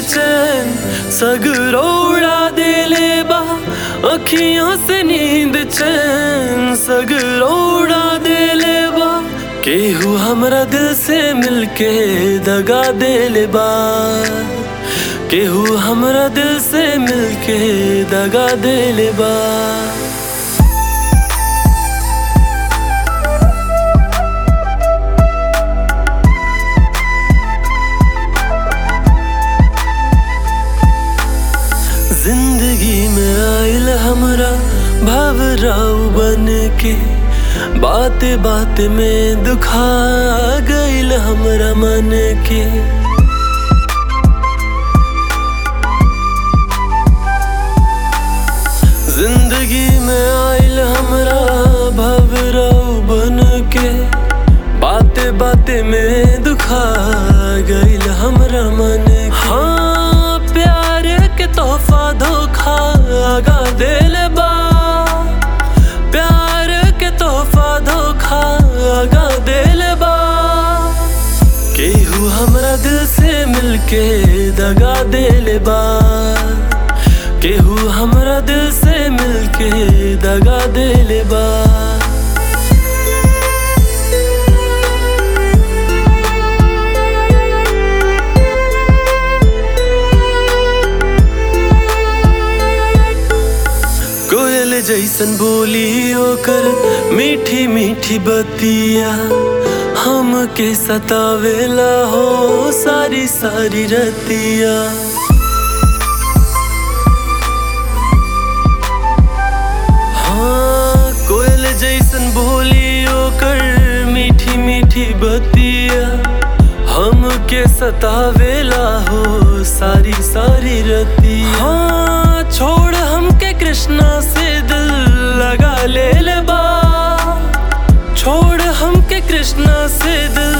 चैन सगरोड़ा देले बा अखियां से नींद चैन सगरोड़ा देले बा केहू हमरा दिल से मिलके दगा देले बा केहू हमरा दिल से मिलके दगा देले बा जिंदगी में आयल हमरा भवराव बन के बात बात में दुखा गईल हमरा मन के जिंदगी में आयल हमरा भवराव बन के बाते बाते में दुखा गईल हमरा मन के हाँ प्यार के तोहफा धोखा आगा दिल बा प्यार के तोहफा धोखा आगा दिल बा केहू हमरा दिल से मिलके दगा दिल बा केहू हमरा दिल से मिलके दगा दिल बा कोयल जैसन बोली ओकर मीठी मीठी बतिया हमके सतावेला हो सारी सारी रतिया हाँ कोयल जैसन बोली ओकर मीठी मीठी बतिया हमके सतावेला हो सारी सारी रतिया हाँ छोड़ हमके कृष्णा से दिल लगा ले ले बा छोड़ हमके कृष्णा से दिल